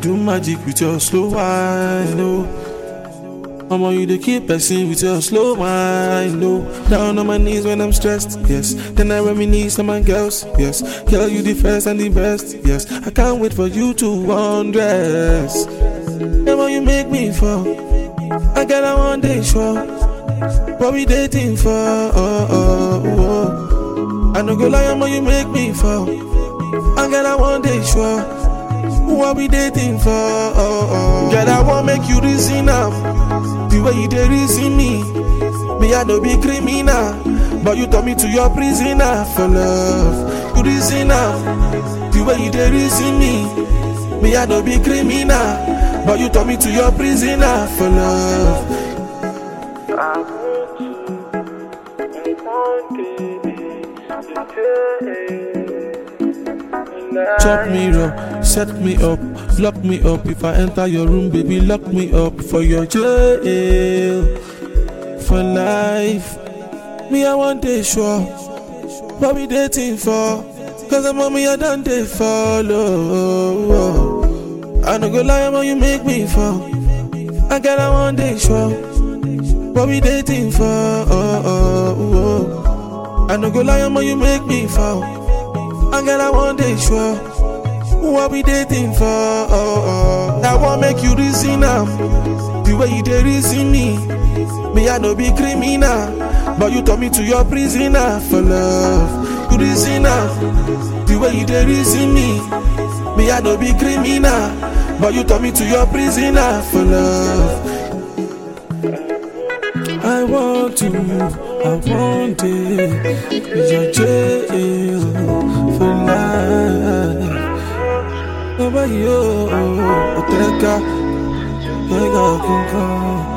do magic with your slow wine, oh. Mama, you dey keep person with your slow wine, no. Down on my knees when I'm stressed, yes. Then I reminisce on my girls, yes. Girl, you the first and the best, yes. I can't wait for you to undress. Mama, you make me fall. I got a one day sure. What we dating for? Oh, oh, oh. I no go lie, Mama, you make me fall. I got a one day sure. What we dating for? Oh, oh. Girl, I want make you reason up. The way you dey reason me, me I no be criminal, but you turn me to your prisoner for love. You reason up. The way you dey reason me, me I no be criminal, but you turn me to your prisoner for love. I want you in one day. Chop me raw, set me up, lock me up. If I enter your room, baby, lock me up for your jail. For life, me I want day sure. What we dating for? Cause I'm on me, I done they follow. I no go lie, man, you make me fall. I got a one day sure. What we dating for? Oh, oh, oh. I no go lie, man, you make me fall. I got a one day sure. What we dating for? Oh, oh. That won't make you reason am. The way you dey reason me, me I no be criminal, but you turn me to your prisoner for love. You reason am. The way you dey reason me, me I no be criminal, but you turn me to your prisoner for love. I want to, I want it, your jail for life. Nobody, oh, oh, oh, Oteka, Oteka,